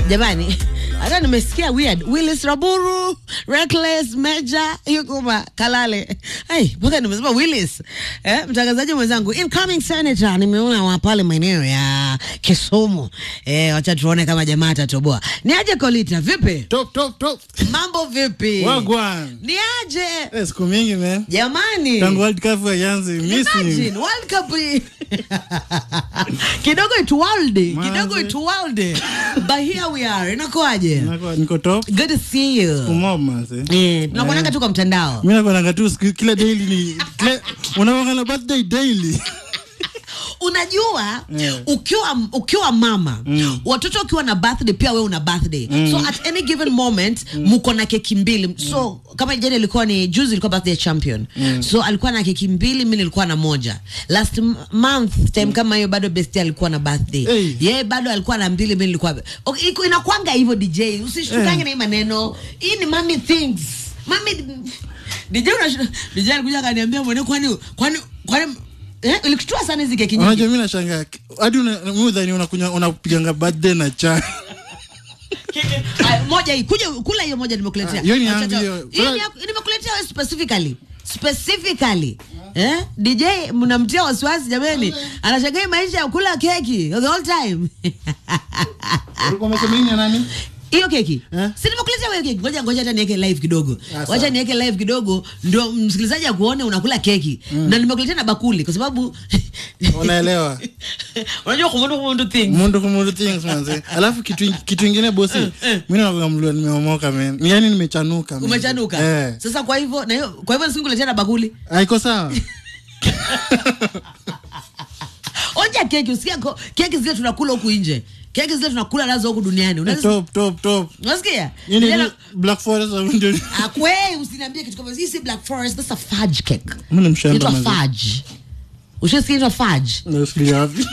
jamani hata nimesikia weird willis raburu reckless meja yukuma kalale ai mpaka nimesema willis eh, mtangazaji mwenzangu incoming senator nimeona wa pale maeneo ya kisumu eh, wacha tuone kama jamaa atatoboa ni aje kolita vipi Top, top, top. mambo vipi Wagwan. ni aje Eh, siku mingi man. jamani Tangu World Cup haianze, miss you. Imagine, World Cup i- kidogo ituwalde Manze. kidogo ituwalde but here we are inakuaje Nako- Niko top. good to see you Kumob manze. Eh, tunakuonanga tu kwa mtandao Mimi nakuonanga tu siku kila daily ni kila unakuanga na birthday daily. unajua Yeah. ukiwa ukiwa mama Mm. watoto ukiwa na birthday pia we una birthday so at any given moment mko na keki mbili so kama jana ilikuwa ni juzi ilikuwa birthday ya champion so alikuwa na keki mbili mi nilikuwa na moja last m- month time kama hiyo bado besti alikuwa na birthday Hey. yeye bado alikuwa na mbili mi nilikuwa okay, iko- inakwanga hivyo dj usishtukange Eh. na hii maneno hii ni mami things mami dj unashu- dj alikuja akaniambia mwene kwani kwani kwani eh, ilikushtua sana hizi keki nyingi Unajua mimi nashangaa hadi una- mimi udhani unakunywa unapiganga birthday na chai. Aya, moja hii kuja kula hiyo moja nimekuletea Ah, hiyo ni Acha- yangu acha- hiyo. hii ni yako- nimekuletea wewe specifically specifically eh DJ mnamtia wasiwasi jameni anashangaa maisha ya kula keki the whole time Ulikuwa umesema nini ya nani? hiyo keki Eh? si nimekuletea wewe keki ngoja ngoja hata niweke live kidogo Ah, sawa. wacha niweke live kidogo ndio msikilizaji akuone unakula keki na nimekuletea na bakuli kwa sababu Unaelewa. unajua kumundu kumundu things Mundu kumundu things manze. Alafu kitu kitu ingine bosi. Mimi nakuanga mlua nimeomoka man. Yaani nimechanuka. man. umechanuka Eh. sasa kwa hivyo na hiyo kwa hivyo nisikuletea na bakuli Haiko sawa. onja keki usikia ko- keki zile tunakula huku nje keki zile tunakula nazo huku duniani Unaweza- Top, top, top. unasikia Nini Zile- ni Black Forest au ndio? akwe usiniambie kitu kama hii si black forest that's a fudge cake Mimi ni mshamba inaitwa manze. fudge ushasikia inaitwa fudge Nasikia wapi?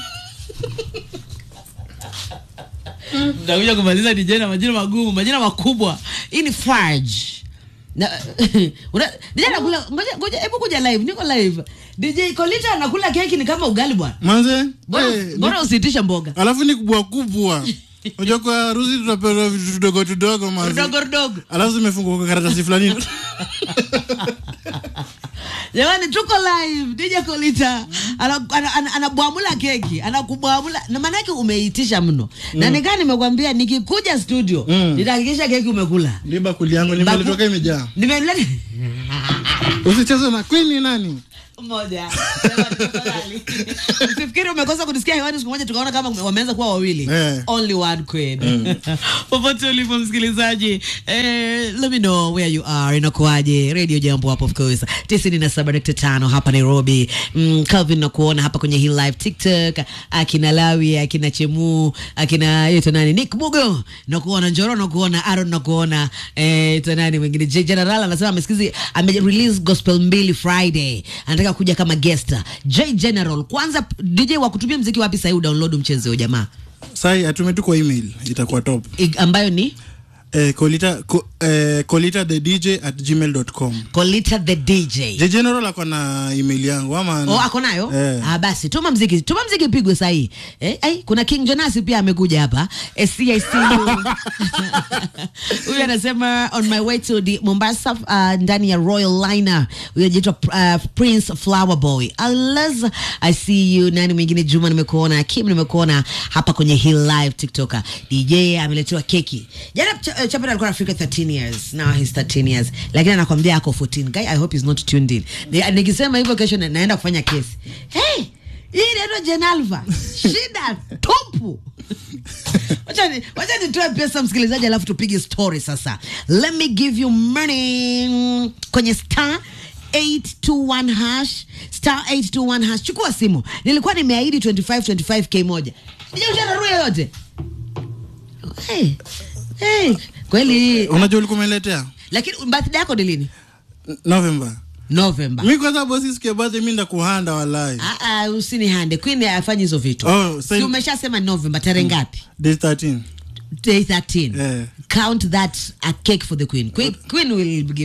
Nitakuja kumaliza DJ na majina magumu, majina makubwa. Hii ni fudge. Na una DJ anakula ngoja ngoja hebu kuja live, niko live. DJ Kolita anakula keki ni kama ugali bwana. Manze. Bora eh, bora usiitishe mboga. alafu ni kubwa kubwa unajua kwa harusi tunapewa vitu tudogo tudogo manze. Dogo dogo. alafu zimefungwa kwa karatasi fulani Jamani tuko live. DJ Kolita anabwamula ana, ana, anabwamula keki, anakubwamula. Na maana yake umeitisha mno. Na nikaa nimekwambia nikikuja studio, Mm. nitahakikisha keki umekula. ndi bakuli yangu nimeletoka imejaa Nimeleta usicheze na queen ni nani moja Jamani, tafadhali. usifikiri umekosa kunisikia hewani siku moja tukaona kama wameanza kuwa wawili Eh. only one queen popote ulipo msikilizaji eh, let me know where you are inakuaje radio jambo hapo of course tisini na saba nukta tano hapa nairobi mm, calvin nakuona hapa kwenye hii live tiktok akina lawi akina chemu akina yeto nani nick mugo nakuona njoro nakuona aron nakuona eh, to nani mwingine J general anasema amesikizi ame release gospel mbili friday anataka kuja kama guest j general kwanza dj wa kutumia mziki wapi sahii udownload mchezo huyo jamaa sai atume tu kwa email itakuwa top I- ambayo ni eh, kolita ko, eh, kolita the dj at gmail.com colita the dj je general ako na email yangu ama Oh, ako nayo Eh. ah, basi tuma mziki tuma mziki pigwe sahii eh, ai, kuna king jonasi pia amekuja hapa eh, CIC huyu anasema on my way to the mombasa uh, ndani ya royal liner huyu anaitwa uh, prince flower boy Alas, i see you nani mwingine juma nimekuona kim nimekuona hapa kwenye hii live tiktoker dj ameletewa keki jana Ch- uh, chapel alikuwa afrika 13 years now he's 13 years lakini anakwambia ako 14 guy i hope he's not tuned in Ni- nikisema hivyo kesho na, naenda kufanya kesi hey hii inaitwa jenalva shida tupu wacha ni- wacha nitoe pesa msikilizaji alafu tupige story sasa let me give you money kwenye star 821 hash star 821 hash chukua simu nilikuwa nimeahidi 25 25k moja sijaushanarua yoyote hey, hey, kweli unajua ulikuwa umeletea lakini birthday yako ni lini november november mi kwanza bosi siku ya birthday mi ndakuhanda walai Ah, ah, usinihande queen afanyi hizo vitu Oh, si same- umeshasema november tarehe ngapi day 13 day 13 Eh. count that a cake for the queen queen, queen will give